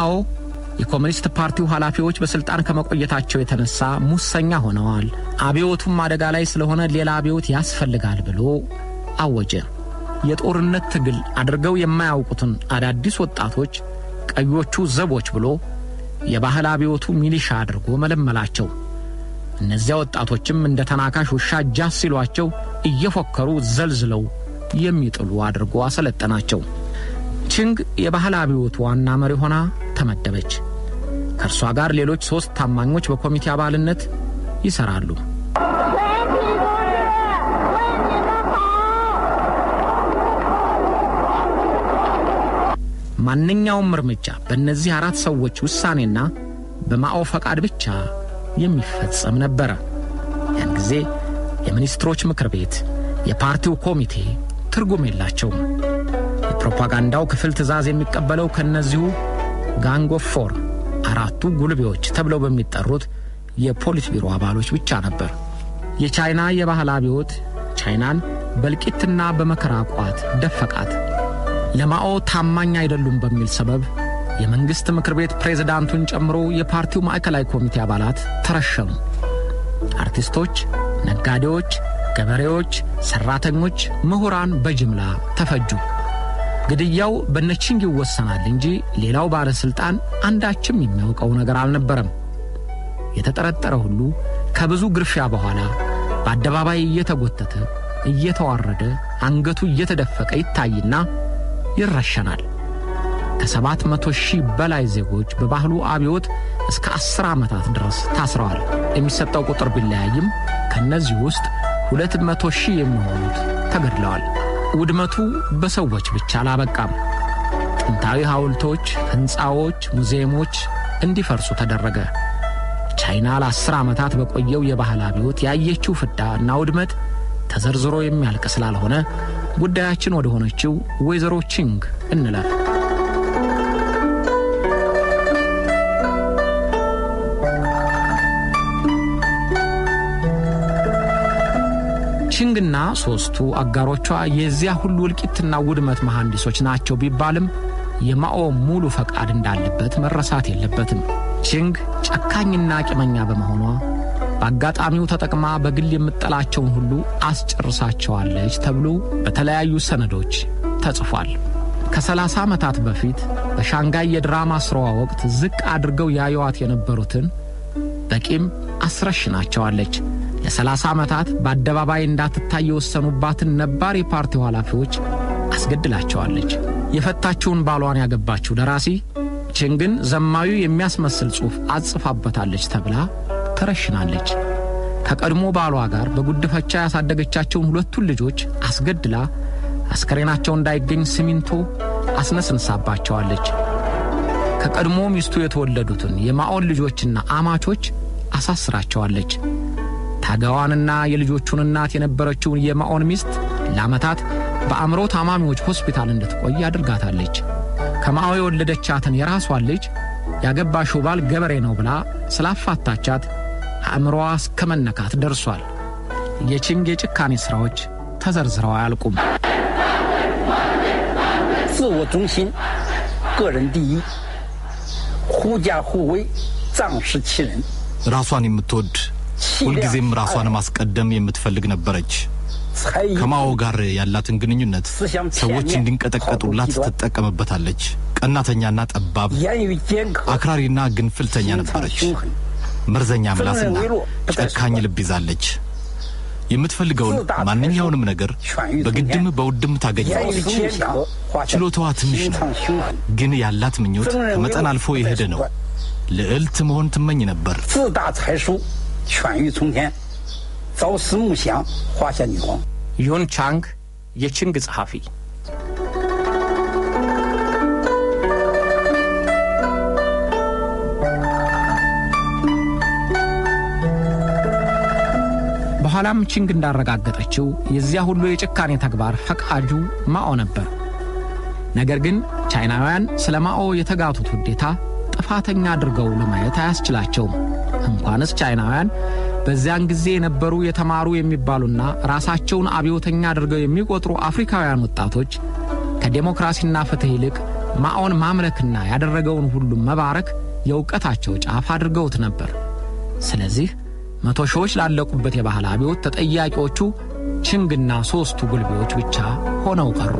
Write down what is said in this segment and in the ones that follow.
ማኦ የኮሚኒስት ፓርቲው ኃላፊዎች በሥልጣን ከመቆየታቸው የተነሳ ሙሰኛ ሆነዋል፣ አብዮቱም አደጋ ላይ ስለሆነ ሌላ አብዮት ያስፈልጋል ብሎ አወጀ። የጦርነት ትግል አድርገው የማያውቁትን አዳዲስ ወጣቶች ቀዮቹ ዘቦች ብሎ የባህል አብዮቱ ሚሊሻ አድርጎ መለመላቸው። እነዚያ ወጣቶችም እንደ ተናካሽ ውሻ ጃስ ሲሏቸው እየፎከሩ ዘልዝለው የሚጥሉ አድርጎ አሰለጠናቸው። ቺንግ የባህል አብዮቱ ዋና መሪ ሆና ተመደበች። ከእርሷ ጋር ሌሎች ሦስት ታማኞች በኮሚቴ አባልነት ይሠራሉ። ማንኛውም እርምጃ በእነዚህ አራት ሰዎች ውሳኔና በማኦ ፈቃድ ብቻ የሚፈጸም ነበረ። ያን ጊዜ የሚኒስትሮች ምክር ቤት፣ የፓርቲው ኮሚቴ ትርጉም የላቸውም። የፕሮፓጋንዳው ክፍል ትዕዛዝ የሚቀበለው ከእነዚሁ ጋንግ ኦፍ ፎር አራቱ ጉልቤዎች ተብለው በሚጠሩት የፖሊት ቢሮ አባሎች ብቻ ነበር። የቻይና የባህል አብዮት ቻይናን በእልቂትና በመከራ ቋት ደፈቃት። ለማኦ ታማኝ አይደሉም በሚል ሰበብ የመንግሥት ምክር ቤት ፕሬዝዳንቱን ጨምሮ የፓርቲው ማዕከላዊ ኮሚቴ አባላት ተረሸኑ። አርቲስቶች፣ ነጋዴዎች፣ ገበሬዎች፣ ሠራተኞች፣ ምሁራን በጅምላ ተፈጁ። ግድያው በነቺንግ ይወሰናል እንጂ ሌላው ባለሥልጣን አንዳችም የሚያውቀው ነገር አልነበረም። የተጠረጠረ ሁሉ ከብዙ ግርፊያ በኋላ በአደባባይ እየተጎተተ እየተዋረደ አንገቱ እየተደፈቀ ይታይና ይረሸናል። ከሰባት መቶ ሺህ በላይ ዜጎች በባህሉ አብዮት እስከ ዐሥር ዓመታት ድረስ ታስረዋል። የሚሰጠው ቁጥር ቢለያይም ከእነዚህ ውስጥ ሁለት መቶ ሺህ የሚሆኑት ተገድለዋል። ውድመቱ በሰዎች ብቻ አላበቃም። ጥንታዊ ሐውልቶች፣ ሕንፃዎች፣ ሙዚየሞች እንዲፈርሱ ተደረገ። ቻይና ለአስር ዓመታት በቆየው የባህል አብዮት ያየችው ፍዳ እና ውድመት ተዘርዝሮ የሚያልቅ ስላልሆነ ጉዳያችን ወደ ሆነችው ወይዘሮ ቺንግ እንለፍ። ቺንግና ሦስቱ አጋሮቿ የዚያ ሁሉ እልቂትና ውድመት መሐንዲሶች ናቸው ቢባልም የማኦ ሙሉ ፈቃድ እንዳለበት መረሳት የለበትም። ቺንግ ጨካኝና ቂመኛ በመሆኗ በአጋጣሚው ተጠቅማ በግል የምጠላቸውን ሁሉ አስጨርሳቸዋለች ተብሎ በተለያዩ ሰነዶች ተጽፏል። ከሰላሳ ዓመታት በፊት በሻንጋይ የድራማ ሥራዋ ወቅት ዝቅ አድርገው ያዩዋት የነበሩትን በቂም አስረሽናቸዋለች። ለሰላሳ ዓመታት በአደባባይ እንዳትታይ የወሰኑባትን ነባር የፓርቲው ኃላፊዎች አስገድላቸዋለች። የፈታችውን ባሏን ያገባችው ደራሲ ቺንግን ዘማዊ የሚያስመስል ጽሑፍ አጽፋበታለች ተብላ ተረሽናለች። ከቀድሞ ባሏ ጋር በጉድፈቻ ያሳደገቻቸውን ሁለቱን ልጆች አስገድላ አስከሬናቸው እንዳይገኝ ሲሚንቶ አስነስንሳባቸዋለች። ከቀድሞ ሚስቱ የተወለዱትን የማኦን ልጆችና አማቾች አሳስራቸዋለች። ታጋዋንና የልጆቹን እናት የነበረችውን የማኦን ሚስት ለዓመታት በአእምሮ ታማሚዎች ሆስፒታል እንድትቆይ አድርጋታለች። ከማኦ የወለደቻትን የራሷን ልጅ ያገባሽው ባል ገበሬ ነው ብላ ስላፋታቻት አእምሮዋ እስከ መነካት ደርሷል። የቺንግ የጭካኔ ሥራዎች ተዘርዝረው አያልቁም። 自我中心，个人第一，狐假虎威，仗势欺人。 ራሷን የምትወድ ሁልጊዜም ራሷን ማስቀደም የምትፈልግ ነበረች። 才艺 ከማኦ ጋር ያላትን ግንኙነት ሰዎች እንዲንቀጠቀጡላት ትጠቀምበታለች። ቀናተኛና ጠባብ፣ 言语尖刻， አክራሪና ግንፍልተኛ 心肠 ነበረች። 凶狠， መርዘኛ ምላስና ጨካኝ ልብ ይዛለች። የምትፈልገውን ማንኛውንም ነገር በግድም በውድም 言 ታገኘዋለች። 语尖刻，画下 ችሎታዋ ትንሽ 心 ነው፣ 肠凶狠， ግን ያላት ምኞት 分人为 ከመጠን 恶 አልፎ 不在 የሄደ 手 ነው። 段， ልዕልት መሆን ትመኝ ነበር። 自大才疏，犬欲从天，朝思暮想，画下女皇。 ዩን ቻንግ የቺንግ ጸሐፊ በኋላም ቺንግ እንዳረጋገጠችው የዚያ ሁሉ የጭካኔ ተግባር ፈቃጁ ማኦ ነበር። ነገር ግን ቻይናውያን ስለ ማኦ የተጋቱት ውዴታ ጥፋተኛ አድርገው ለማየት አያስችላቸውም። እንኳንስ ቻይናውያን በዚያን ጊዜ የነበሩ የተማሩ የሚባሉና ራሳቸውን አብዮተኛ አድርገው የሚቆጥሩ አፍሪካውያን ወጣቶች ከዴሞክራሲና ፍትሕ ይልቅ ማኦን ማምለክና ያደረገውን ሁሉም መባረክ የእውቀታቸው ጫፍ አድርገውት ነበር። ስለዚህ መቶ ሺዎች ላለቁበት የባህል አብዮት ተጠያቂዎቹ ችንግና ሦስቱ ጉልቤዎች ብቻ ሆነው ቀሩ።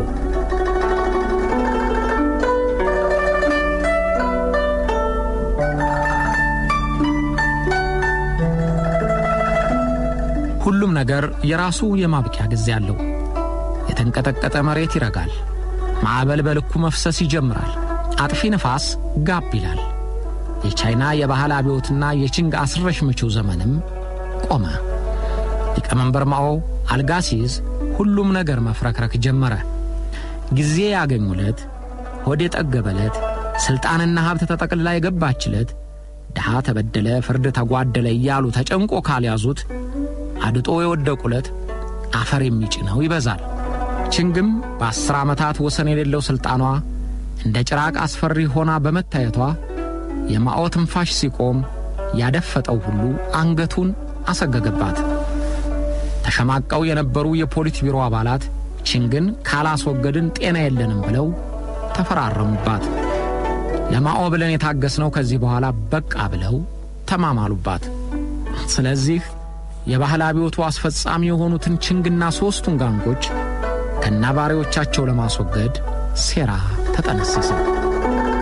ሁሉም ነገር የራሱ የማብቂያ ጊዜ አለው። የተንቀጠቀጠ መሬት ይረጋል። ማዕበል በልኩ መፍሰስ ይጀምራል። አጥፊ ንፋስ ጋብ ይላል። የቻይና የባህል አብዮትና የቺንግ አስረሽ ምቹው ዘመንም ቆመ። ሊቀመንበር ማኦ አልጋ ሲይዝ ሁሉም ነገር መፍረክረክ ጀመረ። ጊዜ ያገኙለት፣ ሆድ የጠገበለት፣ ሥልጣንና ሀብት ተጠቅልላ የገባችለት፣ ድሃ ተበደለ፣ ፍርድ ተጓደለ እያሉ ተጨንቆ ካልያዙት አድጦ የወደቁለት አፈር የሚጭነው ይበዛል። ችንግም በአስር ዓመታት ወሰን የሌለው ሥልጣኗ እንደ ጭራቅ አስፈሪ ሆና በመታየቷ የማኦ ትንፋሽ ሲቆም ያደፈጠው ሁሉ አንገቱን አሰገገባት። ተሸማቀው የነበሩ የፖሊት ቢሮ አባላት ችንግን ካላስወገድን ጤና የለንም ብለው ተፈራረሙባት። ለማኦ ብለን የታገስነው ከዚህ በኋላ በቃ ብለው ተማማሉባት። ስለዚህ የባህል አብዮቱ አስፈጻሚ የሆኑትን ችንግና ሦስቱን ጋንጎች ከናባሪዎቻቸው ለማስወገድ ሴራ ተጠነሰሰ።